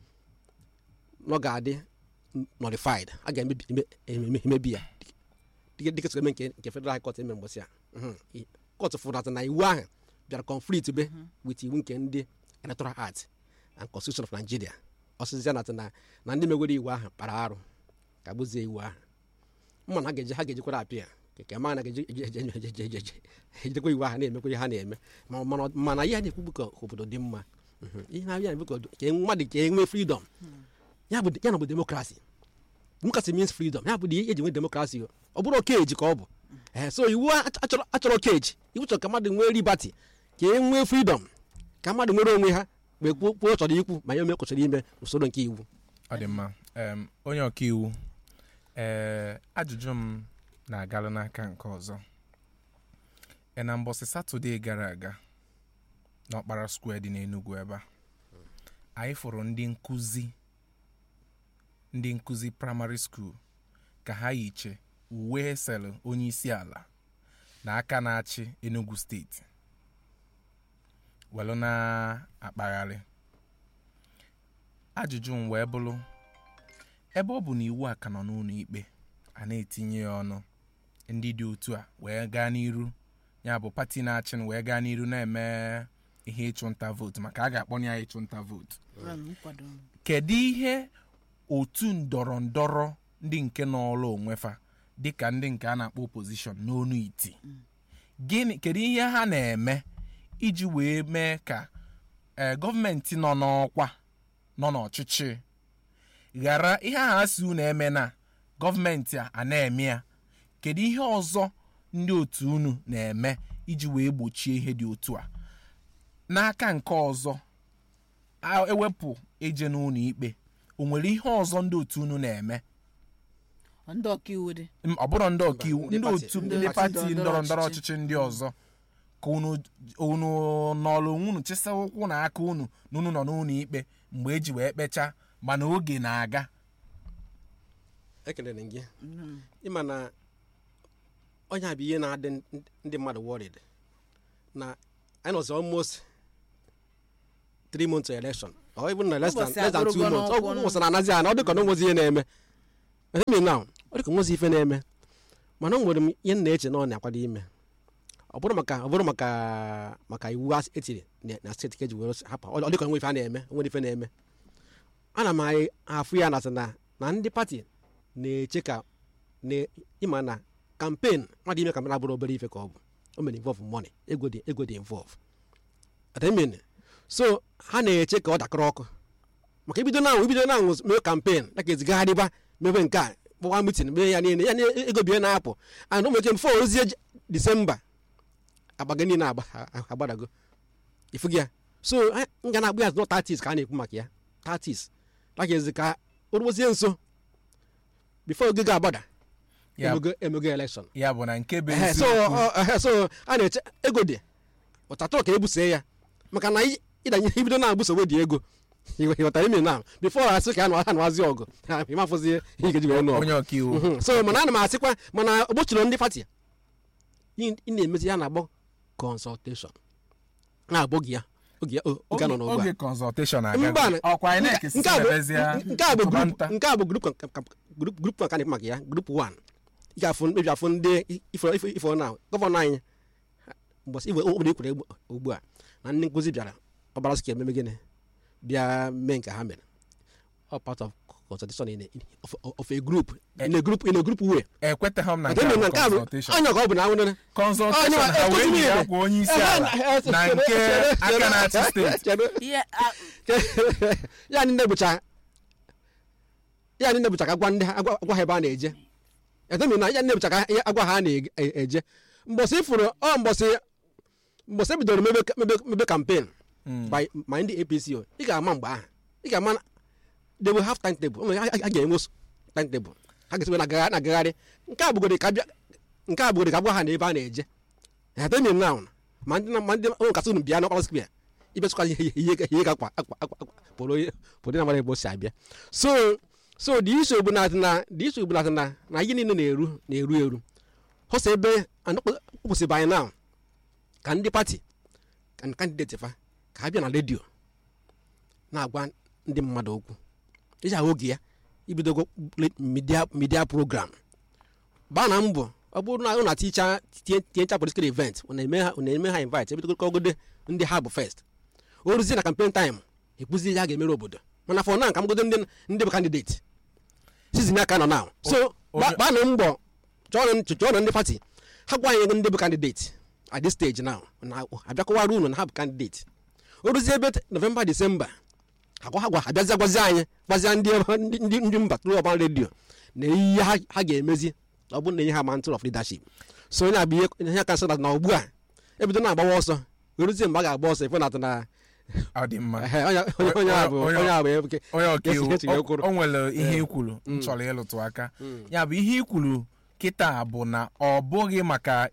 na ọ ga-adị nullified a ga-emebi eme- eme- emebi ya dịka dịka sịrị eme nke nke federal court eme mgbọsị a kọt fụrata na iwu ahụ bịara conflict be wit iwu nke ndị electoral act and constitution of nigeria ọsịsịa na na na ndị megoro iwu ahụ kpara arụ ka gbuzie iwu ahụ mma na ha ga-eji ha ga-ejikwara apịa nke ma na ga-eji eji- eji- eji- eji- eji- eji- ejidekwa iwu ahụ na-emekwa ihe ha na-eme Ma- mana mana ihe a na-ekwu bụ ka obodo dị mma Mhm. ihe na-abịa na-ekwu ka obodo- ka mmadụ ka enwee freedom ya bụ ya na bụ demokrasi democracy means freedom ya bụ na eji nwee demokrasi o. ọ bụrụ keji ka ọ bụ ee so iwu a- achọrọ achọrọ keji iwu chọrọ ka mmadụ nwee liberty ka e nwee freedom ka mmadụ nwere onwe ha mgbe kwuo kwuo ọ chọrọ ikwu ma ya ome kwesịrị ime usoro nke iwu ọ dị mma em, onye ọkaiwu ee ajụjụ m na-agala n'aka nke ọzọ e na mbọsị satọde gara aga n'ọkpara square dị n'Enugu ebe a anyị fụrụ ndị nkụzi ndị nkụzi praịmarị skuul ka ha yiche uwe selụ onye isi ala na aka na-achị Enugu steeti welu na-akpagharị ajụjụ m wee bụrụ ebe ọ bụ na iwu a ka nọ n'ụlọ ikpe a na-etinye ya ọnụ ndị dị otu a wee gaa n'iru ya bụ pati na-achị wee gaa n'iru na-eme ihe ịchụnta vootu maka a ga-akpọ ya ịchụnta vootu nkwado kedu ihe otu ndọrọ ndọrọ ndị nke n'ọlụ onwefa dịka ndị nke a na-akpọ opozishọn n'onu iti gịnị kedu ihe ha na-eme iji wee mee ka ee gọọmenti nọ n'ọkwa nọ n'ọchịchị ghara ihe ahụ a si unu eme na gọọmenti a a na-eme ya kedu ihe ọzọ ndị otu unu na-eme iji wee gbochie ihe dị otu a n'aka nke ọzọ a- ewepụ eje n'ụlọ ikpe o nwere ihe ọzọ ndị otu unu na-eme ndị ọkaiwu dị M- ọ bụrụ ndị ọkaiwu ndị ndị pati- otu ndị ndị pati pati ndọrọ ndọrọ ndọrọ ọchịchị. ọchịchị ndị ọzọ ka unu unu nọrọ onwe unu chịsa ụkwụ na aka unu na unu nọ n'ụlọ ikpe mgbe eji wee kpechaa mana oge na-aga ekelere m gị ịma na onye a bụ ihe na-adị ndị- ndị mmadụ worried na anyị nọzi almost three months to election or even na less than, Ụbọchị less than two agụrụgo months n'ọkwụ ọ gwụsị na anazi ana ọ dịka na onwezi ihe na-eme eme na ọ dịka onwezi ife na-eme mana o nwere m ihe m na-eche na ọ na-akwado ime ọ bụrụ maka ọ bụrụ maka maka iwu a etiri na na steeti ka eji were hapụ ọ dịka onwe ife a na-eme onwere ife na-eme ana m anyị afụ ya na na na ndị pati na-eche ka na ịma na kampen mmadụ ime kampen abụrụ obere ife ka ọ bụ o mere involve money ego dị ego dị involve ademin so ha na-eche ka ọ dakọrọ ọkụ maka ibido na anwụ ibido na anwụ mee kampen na ka ezigagharịba mebe nke a kpọwa mitin mee ya niile ya na ego bie na-apụ and ụmụ eche mfe ozie disemba agbaga niile agba- agbadago ifu gị ya so a- m ga na-agba ya nọ 30s ka a na-ekwu maka ya 30s lakezi ka o ruozie nso bifo oge ga-agbada ya emego emego elekshọn ya bụ na nke bụ Ehe, so eziokwu ọ- ehe, so a na-eche ego dị ụtatụrụ ka ebusee ya maka na ị- ịdanye ibido na-agbụso dị ego Ị- ịghọtara ime na bifo asị ka a na- a na-azi ọgụ ha, ịmafụzi ihe ị ga-eji wee nụ ọgụ onye ọkaiwu Mhm. so mana ana m asịkwa mana ogbochiri ndị pati ị ị na-emezi ya na-agbọ kọnsọlteshọn na-agbọ gị ya oge ya o- oge a nọ n'ụgbọ a. oge consultation Mba, agago na- ọkwa INEC si nke a bụ- mebezie nke a bụ tụba grup nta. nke a bụ grup ka- ka- grup grup ka na-ekwu maka ya grup 1 ị ga-afụ mkpebi afụ ndị ifo ifo ifo na gọvanọ anyị mbọsị iwe obodo ekwere egbu- ugbu a na ndị nkụzi bịara ọbara sika ememe gịnị bịa mee nke ha mere ọ part of consultation in a, of, of a group in a group in a group way ekwetaghị m na Nke nke a bụ nke a bụ consultation anya ka ọ bụ na anwụnere consultation Onye- ha wee ekụzi nye niile. akwa onye isi ala na nke aka na-achị steeti ihe a- ya ndị bụcha ya ndị bụcha ka agwa ndị ha agwa agwa ha ebe a na-eje edemi na ya ndị bụcha ka ya agwa ha a na-eje mbọsị ifuru ọ mbọsị mbọsị ebidoro mebe mebe mebe kampen Mm. by ma ndị apc o ị ga-ama mgbe ahụ ị ga-ama na they will have timetable Ụmụ ha ha ga-enwe s- timetable ha ga-esiwe na agagharị- na agagharị nke a bụgoro ka bịa nke a bụgoro ka agwa ha na ebe a na-eje edemi na ma ndị na- ma ndị ụmụ kasị unu bịa n'ọkpara square ibesịkwa ihe ihe ihe ka akwa akwa akwa akwa pụrụ pụrụ na mara ebe o si abịa so so the issue bụ na na the issue bụ na na na ihe niile na-eru na-eru eru hụsa ebe kwụsịbụ anyị na ka ndị pati ka ndị kandideti fa ka ha bịa na redio na-agwa ndị mmadụ okwu iji ahụ oge ya ibidogo midia midia program gbaa na mbọ ọ bụrụ na ụ na-aticha tinyecha political event ụ na-eme ha ụ na-eme ha invite ebidogogode ndị ha bụ first o ruzie na campaign time ekwuzi ihe a ga-emere obodo mana fọ na nka mgodo ndị ndị bụ kandideti sizin aka nọ now so onye- gbaa na mbọ chọọ chọọ na ndị pati ha gwa anyị ndị bụ kandideti at this stage now na abịakọwara unu na ha bụ kandideti o ruzie ebe novemba disemba agwa ha gwa abịazi agwazi anyị gwazia ndị ndị ndị ndị mba tụrụ ọba redio na ihe ha ha ga-emezi ọ bụrụ na ihe ha ma ntụrụ of leadership so onye abụ ihe ihe aka nsọ na ugbu a ebido na-agbawa ọsọ eruzie mgbe a ga-agba ọsọ ife na na ọ dị mma ehe, onye onye- onye a bụ Onye- onye a bụ ebe onye ọkaiwu Yes, yes, yes, o- o nwere ihe ikwuru m chọrọ ịlụtụ aka ya bụ ihe ikwuru kịta bụ na ọ bụghị maka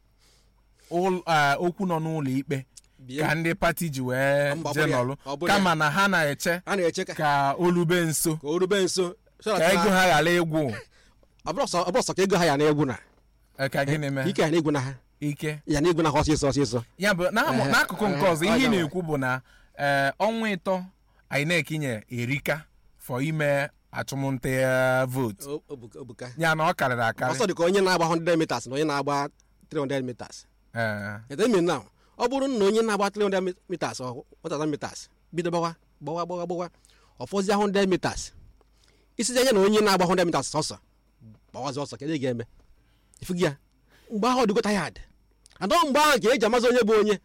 ụl- ah, okwu nọ n'ụlọ ikpe Bie. ka ndị pati ji wee Mba, ọ je bụrụ ya, nọlụ ọ bụrụ kama na ha na-eche a na-eche ka ka olube nso ka o rube nso so that ka ego na- ha ghara ịgwụ ọ bụrụ sọ- ọ bụrụ sọ ka ego ha ya na-egwu na Eh, ka gịnị mee ike ya na-egwu na ha ike ya na-egwu na ha ọsịsọ ọsịsọ ya bụ na- Ehe, n'akụkụ nke ehe, ọzọ ọ ihe ị gawa. na-ekwu bụ na eh, ọnwa ịtọ INEC nye erika fọ ime achụmnta eh, vootu O- obuka obuka. ya na ọ karịrị akarị ọsọ dị ka onye na-agba 100 meters na onye na-agba 300 meters Eh, edemi na ọ bụrụ na onye na-agba 300 meters ọ 1000 meters bido gbawa gbawa gbawa gbawa ọfọzie 100 meters isizi anya na onye na-agba 100 meters ọsọ gbawazi ọsọ kedu ị ga-eme ifugi ya mgbe ahụ ọ dịgo tayad adọ mgbe ahụ ka eji amazi onye bụ onye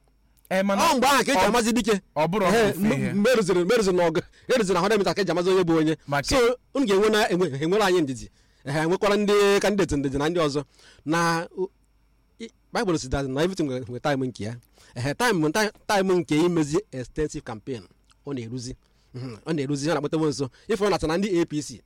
eh, mana ọ mgbe ahụ ka eji ọ- amazi dike ọ bụrụ Ehe, ofufe ihe mgbe eruziri mgbe eruziri n'ọgụ eruziri na 100 meters ka eji amazi onye bụ onye Maka- so unu ga-enwe na enwe enwere anyị ndidi ehe enwekwara ndị kandideti ndidi na ndị ọzọ na o- i- baịbụl si that na everything nwere nwere time nke ya ehe time time nke imezi extensive campaign ọ na-eruzi Mhm, ọ na-eruzi ha na-akpọtawo nso ịfụrụ na na ndị apc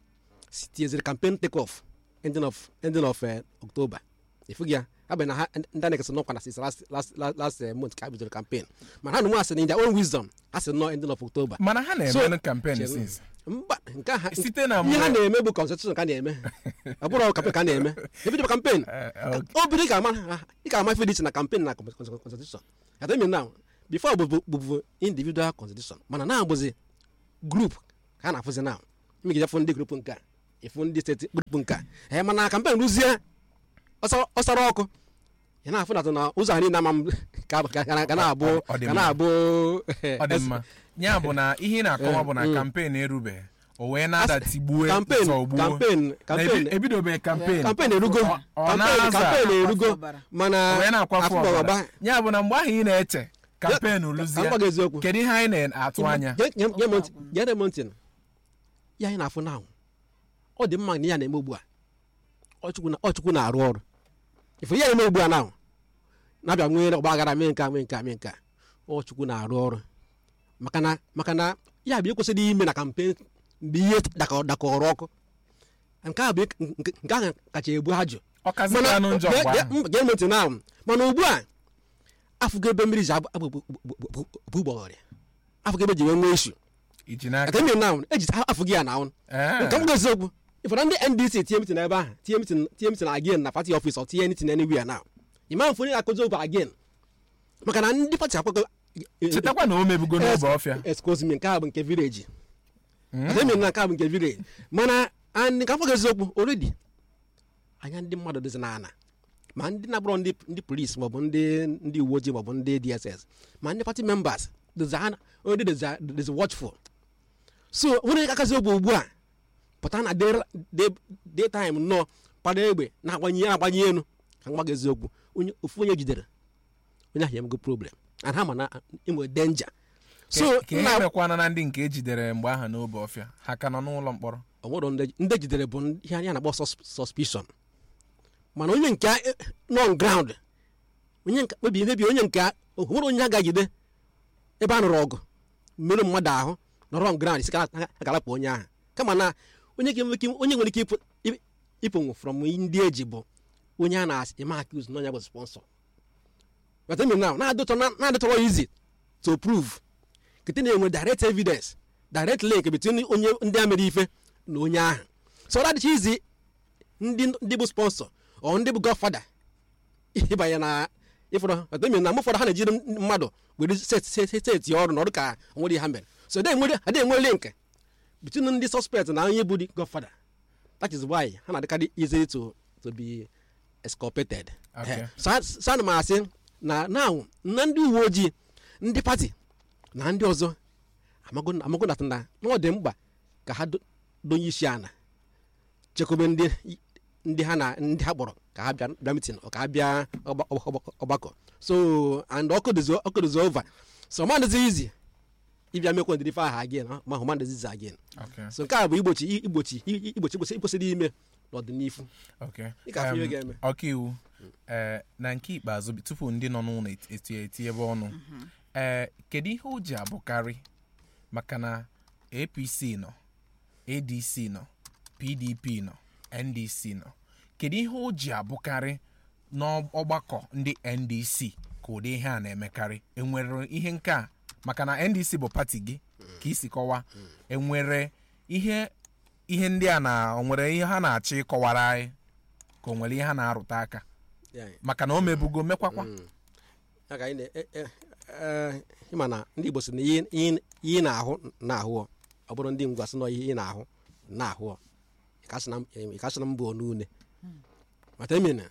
si- tinyeziri campaign take off ending of ending of eh, october ifu gị ya abịa na ha ndị anekes nọkwa na since last last last last eh, month ka ha bidoro campaign mana ha na nwe asị na in their own wisdom ha sị nọ ending of october mana ha So- na-eme kampen Chere- since mba nke a ha site na ihe ha mgbe na-eme bụ constitution ka a na-eme ọ bụrụ kampen ka a na-eme ebido kampen Eh, ok. obido ị ga-ama ị ga-ama ife dị iche na kampen na constitution atemi na before bụ bụbụ individual constitution mana na abụzi grup ka a na-afụzi na imegide fụ ndị grup nke a ịfụ ndị steeti grup nke a ee mana kampen rụzie ọsọ- ọsara ọkụ ị na-afụ na na ụzọ ha niile ama m ka ka- ka- ka na-abụ Ọ- ọ dị ka mma. na-abụ ọ dị mma ya bụ na ihe ị na-akọwa bụ na Mm. kampen erubeghị o wee na-ada tigbue kampen zọgbuo kampen Na kampen ebi- ebidobeghị kampen kampen erugo Ọ- ọ kampen na-aza. kampen erugo Afọ ọbara. mana o wee na-akwafu afọ ọbara ọbara. ya bụ na mgbe ahụ ị na-eche kampen Ka m lụzie gwa gị eziokwu kedu ihe anyị na-atụ anya Ge- ge- ge m ntị- gere m ntị ya anyị na-afụ na ọ dị mma na ya na-eme ugbu a ọchukwu na- ọchukwu na-arụ ọrụ ife ya na-eme ugbu a na na-abịa nwee ọgba aghara mee nke a mee nke a mee nke a ọchukwu na-arụ ọrụ maka na maka na ya bụ ekwesịrị ime na kampen mgbe ihe dakọ- dakọrọ ọkụ nke a bụ nke nke ahụ kacha ebu ajụ ọ kazikwa anụ njọ mgbe ahụ gee ntị na mana ugbu a afụgo ebe mmiri ji abụ gbọghọrịa afụgo ebe ji wee nwee isu iji n'aka aka mmiri na eji afụgo ya na ahụ Ee. nke m gozi okwu ịfọdụ ndị ndc tie mitin ebe ahụ tie mitin tie mitin again na pati ọfis ọ tinye nitin anywhere now ịma mfe onye na-akụzi okwu again maka na ndị pati akwago chetakwa na o mebugo n'oge ọfịa excuse me nke a bụ nke village ademi na nke a bụ nke village mana and ka afọ eziokwu already anya ndị mmadụ dịzi n'ana ma ndị na-abụrọ ndị ndị polisi maọbụ ndị ndị uwe ojii maọbụ ndị dss ma ndị pati members dịzi ana already dịzi dịzi watchful so nwere akazi ogbe ugbu a pụta na day- day- daytime nnọọ kpado egbe na-agbanye agbanye elu ka mgba gị eziokwu onye ofu onye jidere onye ahụ emego problem and ha ma na enwere danger so ka ihe nna mekwana na ndị nke ejidere mgbe ahụ n'obe ọfịa ha ka nọ n'ụlọ mkpọrọ onwero ndị ndị jidere bụ ndị- ihe anyị na-akpọ sus- suspicion mana onye nke a- nọ ground onye nke kpebiri mebi onye nke a- onwere onye a ga-ejide ebe a nụrụ ọgụ merụ mmadụ ahụ nọrọ on ground si ka a ga-alapụ onye ahụ kama na onye ga-enwe ike- onye nwere ike ịpụ- ị- ịpụnwụ from ndị eji bụ onye a na-asị eme accuse na onye bụ sponsor but I mean now na-adịtọ na-adịtọrọ easy to prove kete na-enwe direct evidence direct link between onye ndị a mere ife na onye ahụ so ọ adịcha izi ndị ndị bụ sponsor ọ ndị bụ godfather ịbanye na ịfọrọ ọtemi na mụfọdụ ha na-ejiri mmadụ were set- set- set- seti ọrụ n'ọrụ ka nwere ha mere so adịghị enwe adịghị enwe link between ndị suspect na onye bụ the godfather that is why ha na-adịkarị easy to to be exculpated Okay. Eh, so a- so ana m asị na now na ndị uwe ojii ndị pati na ndị ọzọ amago amago na na ọ dị mkpa ka ha do- donye isi ana chekwube ndị ndị ha na ndị ha kpọrọ ka ha bịa bịa mitin ka ha bịa ọgba- ọgba- ọgbakọ so and ọkụ dịzi ọkụ dịzi over so ma dịzi izi ịbịa mekwa ndịrị ife ahụ again ma hụ ma dịzi again Okay. so nke a bụ igbochi igbochi igbochi igbochi ikwesịrị ime n'ọdịnihu Okay. Ị ga-afụ ihe Um, ga-eme. ọkaiwu ee na nke ikpeazụ tupu ndị nọ n'ụlọ eti- eti eti ebe ọnụ ee kedu ihe o ji abụkarị maka na apc nọ adc nọ pdp nọ ndc nọ kedu ihe o ji abụkarị n'ọgbakọ ndị ndc ka ụdị ihe a na-emekarị enwere ihe nke a maka na ndc bụ pati gị ka isi kọwa enwere ihe ihe ndị a na o nwere ihe ha na-achọ ịkọwara anyị ka o nwere ihe ha na-arụta aka Yeah. maka na o mebugo mekwakwa ya ka anyị na- e- e- e- ịma na ndị igbo sị na ihe ihe- ihe ị na-ahụ na-ahụ ọ ọ bụrụ ndị ngwa sị na ihe ị na-ahụ na-ahụ ọ ịkasị na mbụ n'une mata emena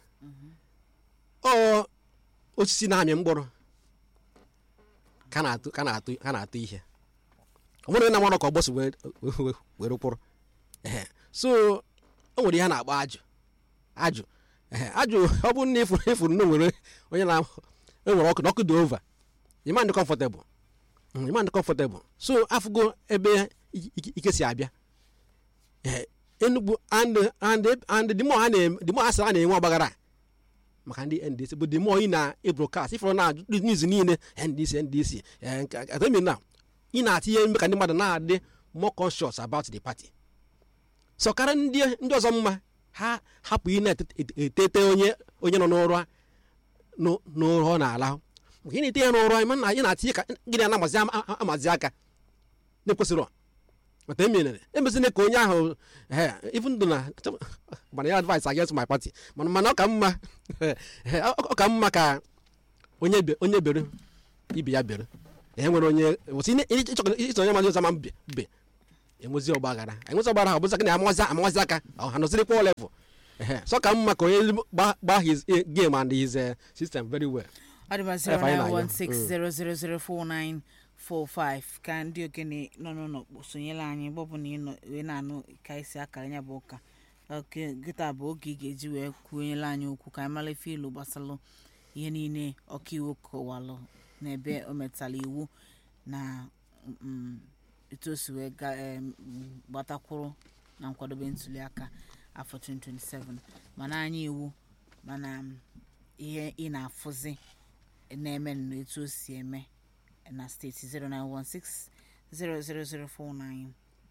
ọ osisi na-amị mkpụrụ ka na-atụ ka na-atụ ka na-atụ ihe ọ bụrụ na mara ka ọgbọsị were were- were kwụrụ Ehe. so o nwere ihe a na-akpọ ajụ ajụ Ehe, ajụ ọ bụrụ na ịfụrụ ịfụrụ na o nwere onye na enwere ọkụ na ọkụ dị ova ịma ndị comfortable Mm, ịma ndị comfortable so afụgo ebe i- i- ike si abịa Ehe, enugwu and and and the more ha na-eme the more ha sị ha na-enwe ọgbaghara a, maka ndị ndc bụ the more ị na-ebrokast ịfụrụ na niuz niile ndc ndc eh, nke- atemi na ị na-atinye ime ka ndị mmadụ na-adị more conscious about the party so karịa ndị ndị ọzọ mma ha hapụ ị na-etete onye onye nọ n'ụrụ a- n'ụ- n'ụrụ ọ na-alahụ maka ị na-ete ya n'ụrụ anyị mana anyị na-atinye ka gị na amazi ama- amazi aka na-ekwesịrọ mata emere emezina ka onye ahụ eh, even though na mana ya advice against my party mana mana ọ ka mma eh, ọ ọ ka mma ka onye be- onye bere ibe ya bere e nwere onye wụsị ịchọ onye mazi ọzọ ma mbe be enwezi ọgba aghara enwezi ọgba aghara ọ bụzi aka na amazi amazi aka ọ ha nọzirikwa level ehe so ka mma ka onye gba gba his eh, game and his eh, system very well ọ dịba Ebe anyị na-ayọ. 09160004945 ka ndị okenye nọ n'ụlọ sonyela anyị mgbe ọbụla ị nọ wee na-anụ ka isi akara ya bụ ụka oke gịta bụ oge ị ga-eji wee kwuonyela anyị okwu ka anyị mara ife ilu gbasalụ ihe niile ọkaiwu kọwalụ n'ebe o metala iwu na mm, etu o si wee ga- em, gbatakwuru na nkwadobe ntuli aka afọ 2027 mana anyị iwu mana mm, ihe ị na-afụzi na-eme na etu o si eme na steeti 0916 0004945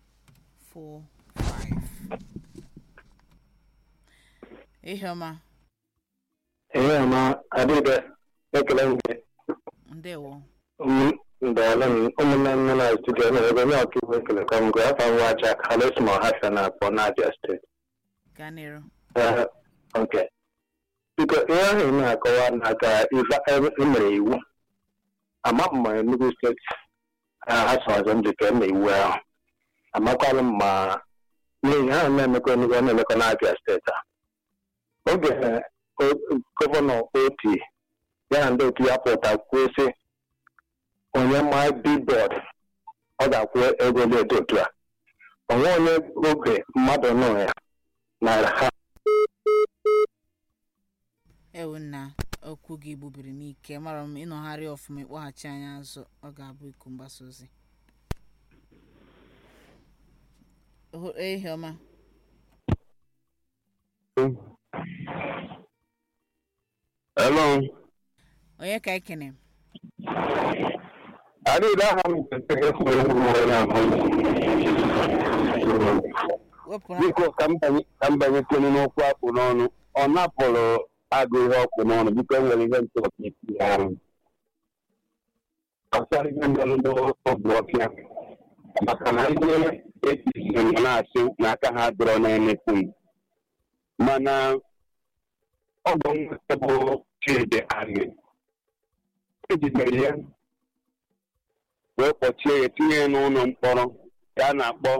ihe ọma ihe ọma adịbe ekele mgbe ndewo ndọọlụ m ụmụnne nne na studio na ebe onye ọkaiwu ekele ka mgbe afọ nwa aja halesma hafia na akpọ n'abia steeti gaa n'iru Eh, ok biko ihe ahụ ị na-akọwa na ka ife emere iwu ama m ma enugu steeti ha sọzọ m ji ka eme iwu ahụ amakwalụ m ma n'ihi ha na-emekọ enugu ọ na-emekọ n'abia steeti a oge o- gọvanọ oti ya na ndị otu ya pụta kwuo sị onye ma bibọd ọ ga-akwụ ego dị etu otu a onwe onye oge mmadụ nọ ya na ha ewu nna okwu gị gbubiri n'ike mara m ịnọgharị ọfụma ịkpọghachi anyị azụ ọ ga-abụ iku mgbasa ozi Oho- ihe ọma Hello. onye ka ekene Adịghị aha m kwesịrị ịkwụrụ ụgwọ na mbụ. wepụrụ Biko ka m banye- ka m banyekwenu n'okwu akpụ n'ọnụ ọ napụrụ agụ ihe ọkụ n'ọnụ biko enwere ihe ntụ ọkaiwu ya ahụ gbasara ihe ndọrọ ndọrọ ọgwụ ọfịa maka na ndị etiti nọ na-asị na aka ha dọrọ na-emepu m mana ọ bụ nweta bụ chidi anyị ejidere ya wee kpọchie ya tinye ya n'ụlọ mkpọrọ ka a na-akpọ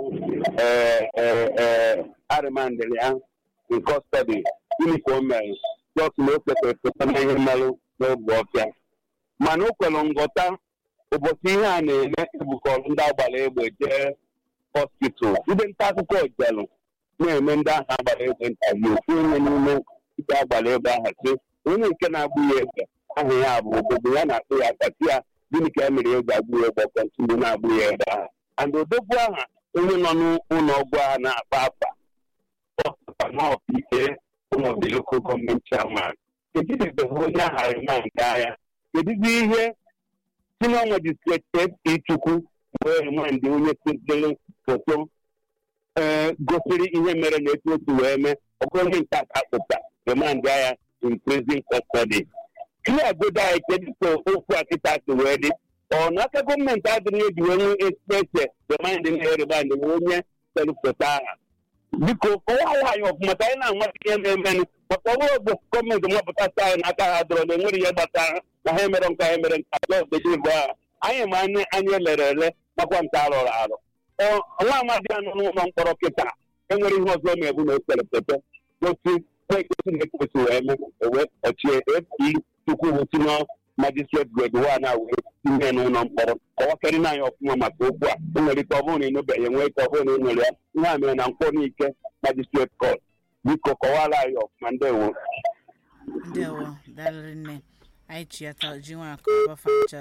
arịmandịrị ya in custody gịnị ka o mere jọs na o kwesịrị pụta na ihe mmerụ n'oge ọfịa mana o kwere nghọta ụbọchị ihe a na-eme ebukọrọ ndị agbara egbe jee hospital ndị nta akụkọ jelụ na-eme ndị ahụ agbara egbe ntabi ofu onye n'ime ndị agbara egbe ahụ sị onye nke na-agbụ ya egbe ahụ ya bụ obodo ya na-akpụ ya akpati ya gịnị ka e mere egbe agbụ ya egbe kọntinu na-agbụ ya egbe ahụ and odogwu aha onye nọ n'ụlọ ọgwụ ahụ na-akpa afa ọpụta n'ọkaike ụlọ the local gọọmenti chairman ejidebeghị onye aha ema nke agha kedụzi ihe senior magistrate Chukwu wee remandị onye sezere foto ee gosiri ihe mere na etu otu wee mee ọgụ onye nke aka pụta remandị agha in prison custody ihe obodo anyị kedu ka okwu a kịta si wee dị ọ n'aka gọọmenti adịghị eji wee nwee ekspete remandị na-erebandị wee onye sere foto aha biko kọwaa anyị ọfụma ka anyị na-amata ihe na-emenụ maka ọbụrụ ogbe gọọmenti mapụtasị anyị n'aka ha dọrọ na enwere ihe gbasara na ha emere nke ha emere nke jọsdịbụ ahụ anyị ma anyị anyị elere ele makwa nke arụrụ arụ nwa amadi ya nọ n'ụlọ mkpọrọ kịta enwere ihe ọzọ na-ebu na osere foto gosi ekwesị na-ekwesị wee mee wee kpọchie epi chukwu bụ sinọ magistrate grade one a wee tinye n'ụlọ mkpọrọ kọwakarị na anyị ọfụma maka okwu a o nwere ike ọ bụrụ na ịnụbeghị enwe ike ọ bụrụ na ị nwere ya ihe a mere na nkwọ n'ike magistrate court biko kọwara anyị ọfụma ndewo ndewo dalịrị nne anyị chiata ji nwa akọba facha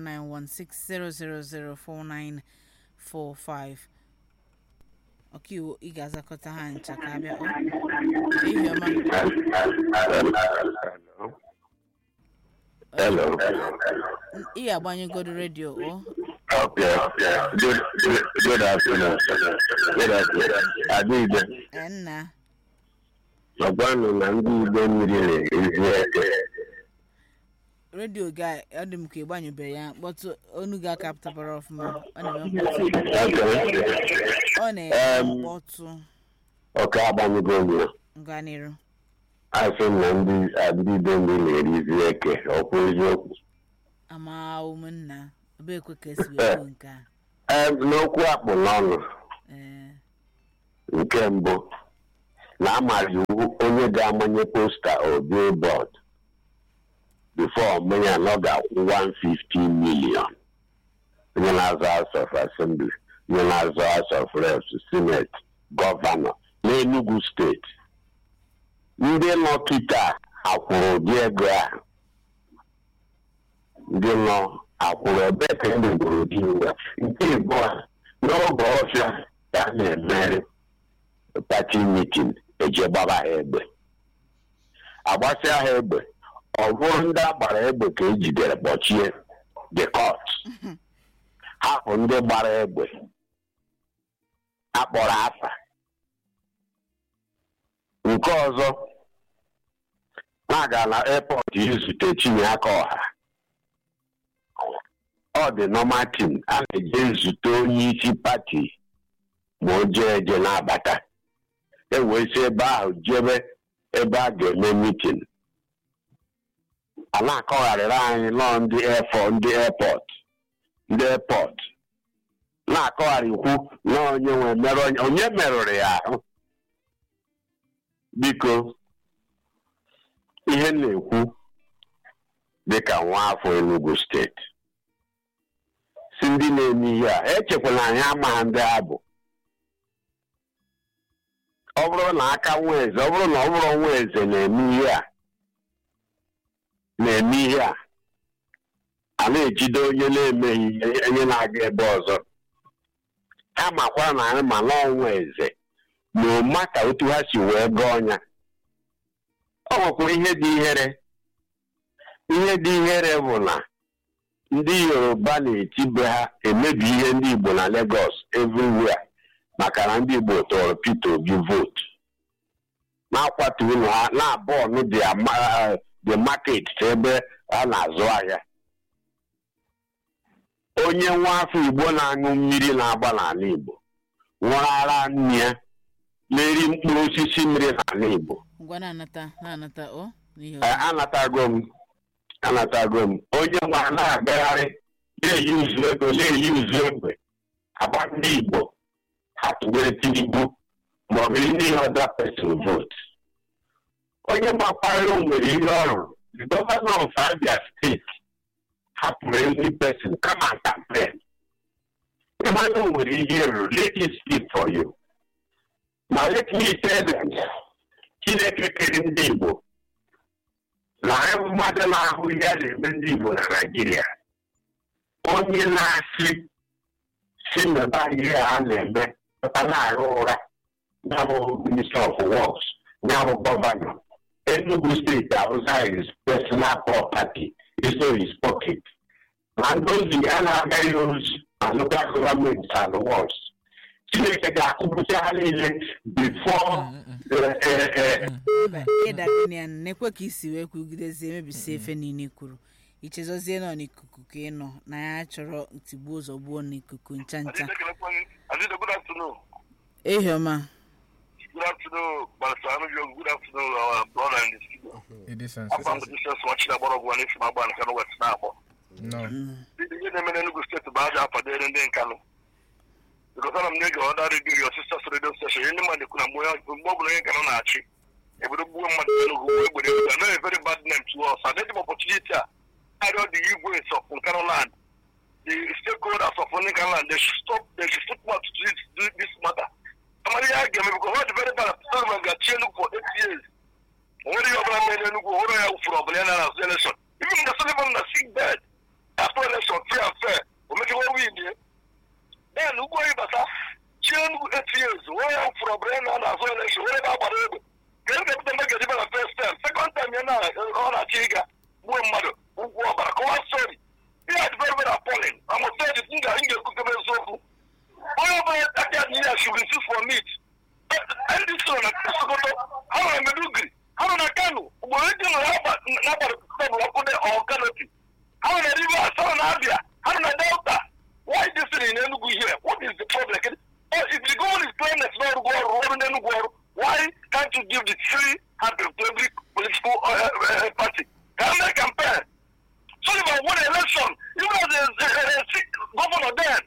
09160004945 ọkaiwu ị ga-azakọta ha ncha ka abịa ọ ihe ọma Hello. ị ga-agbanyegoro redio o Okay. Good, good, good afternoon. Good afternoon. Adịbe, ee, nna ọgwanụ na ndị Igbo mmiri na-eri eke. redio ga ọ dị m ka ịgbanyụbeghị ya kpọtụ onu gị aka pụtabara ọfụma ọ na-eme mkpọtụ ọ na-eme Em. mkpọtụ Ọka agbanyego m gaa n'iru asị m na ndị ndị Igbo mmiri na-erizi eke ọkwa eziokwu. ama ụmụnna ebe ekwe ka esi wee kwuo nke a Em, N'okwu akpụ n'ọnụ ee nke mbụ na amara iwu onye ga-amanye posta o billboard before mmanya na ọ ga-akwụ 150 million onye na-azọ House of Assembly onye na-azọ House of Reps Senate gọvanọ n'Enugu steeti ndị nọ kịta akwụrụ ụdị ego ahụ ndị nọ akwụrụ ebe ka e megburu ụdị iwu a. nke ịbụọ n'oge ọfịa ka a na-emeri pati mitin eje gbaba ha egbe agbasịa ha egbe ọ bụrụ ndị agbara egbe ka ejidere kpọchie the court hapụ ndị gbara egbe akpọrọ afa nke ọzọ na-aga na airport izute Chinyeaka ọha ọ dị normal tin a na-eje nzute onye isi pati ma o jee eje na-abata e wee si ebe ahụ jebe ebe a ga-eme mitin a na-akọgharịrị anyị nọọ ndị efọ ndị airport ndị airport na-akọgharịkwu na onye nwe mere onye onye merụrụ ya ahụ biko ihe m na-ekwu dịka nwa afọ Enugu steeti si ndị na-eme ihe a echekwala anyị amaghị ndị ha bụ ọ bụrụ na aka nwa eze ọ bụrụ na ọ bụrụ nwa eze na-eme ihe a na-eme ihe a a na-ejide onye na-emeghị ihe onye na-aga ebe ọzọ ha makwa na anyị ma n'ọnwa eze na ụma ka otu ha si wee gọọ ọnya ọ nwekwara ihe dị ihere ihe dị ihere bụ na ndị yoruba na-etibe ha emebi ihe ndị igbo na Lagos everywhere maka na ndị igbo tọrọ Peter Obi votu na-akwatu ụlọ ha na-abọọnụ the market ebe a na-azụ ahịa onye nwa afọ igbo na-aṅụ mmiri na-agba n'ala igbo nwụrụ ara nne ya na-eri mkpụrụ osisi mmiri n'ala igbo ngwa na-anata na-anata o n'ihi Ee, anatago m anatago m onye nwa na-agagharị na-eyi uzu ego na-eyi uzu egbe agba ndị igbo hapụnyere tinubu maọbụ ndị ọda pesin vote onye gbakwarịrị nwere ihe ọrụ the governor of abia steeti hapụrụ every person kama campaign ịmana o nwere ihe ruru let it speak for you ma let me tell them chineke kere ndị igbo na mmadụ na-ahụ ihe a na-eme ndị igbo na naijiria onye na-asị si mebe ihe a na-eme pụta na-arụ ụra ya bụ minister of works ya bụ gọvanọ enugu steeti awụsa is personal property is not his pocket na ndị ozi ya na-agaghị ozi na local government and works chineke ga-akụpụta ha niile before eh, eh, eh, mba ịdabenian na-ekwe ka isi wee kwugidezie mebisi efe niile kwuru ichezozie nọ n'ikuku ka ị nọ na ya chọrọ tigbuo ụzọ gbuo n'ikuku ncha ncha Adida, good afternoon. ehiọma Good afternoon, Pastor Anujo. Good afternoon, our brother in the studio. ịdị I'm sensitive from the Jesus watching about one if my ban can west now. no Ihe na-eme n'Enugu steeti bụ aja apadere ndị nkanụ because ana m na-ege ọda redio your sisters radio station ihe ndị mmadụ ekwu na mgbe mgbe ọ bụla onye nkanụ na-achị ebodo gbuo mmadụ n'Enugu wee gbere egbe a very very bad name to us and the opportunity a arịọ the igwe of Nkanu land the stakeholders of Nkanu land they should stop they should stop mouth to this, this, this matter amara ihe a ga-eme because ọ dị very bad president ga-achị Enugu for eight years o nwere ihe ọbụla mere n'Enugu o nwere ya wụfuru ọbụla ya na azụ election even the Sullivan na sick bed after election free and fair o mechiwa win ye then ugwu oyi bata chi Enugu eight years onye ya wụfuru ọbụla ya na azụ election onye ga-agbara egbe ka e ga-ebute mgbe ga-edibe na first time second time ya na ọ na-achị ịga gbuo mmadụ ụgwọ ọbara kọwa story ihe a dị very very appalling amụtaji m ga m ga-ekwutebe eziokwu onye ọbụla aka niile a should receive for meat ndị so na Sokoto ha nọ na Meduguri ha nọ na Kano ugboro ndị nọ n'abalị tebụl ọkụ dị ọkanoti ha nọ na Rivers ha nọ na Abia ha nọ na Delta why this thing in Enugu here what is the problem oh, if the government is playing next door ọrụ ọrụ n'Enugu ọrụ why can't you give the free hand to every political uh, uh, party ka ha mee campaign Sullivan won election even as a, a, a, a governor then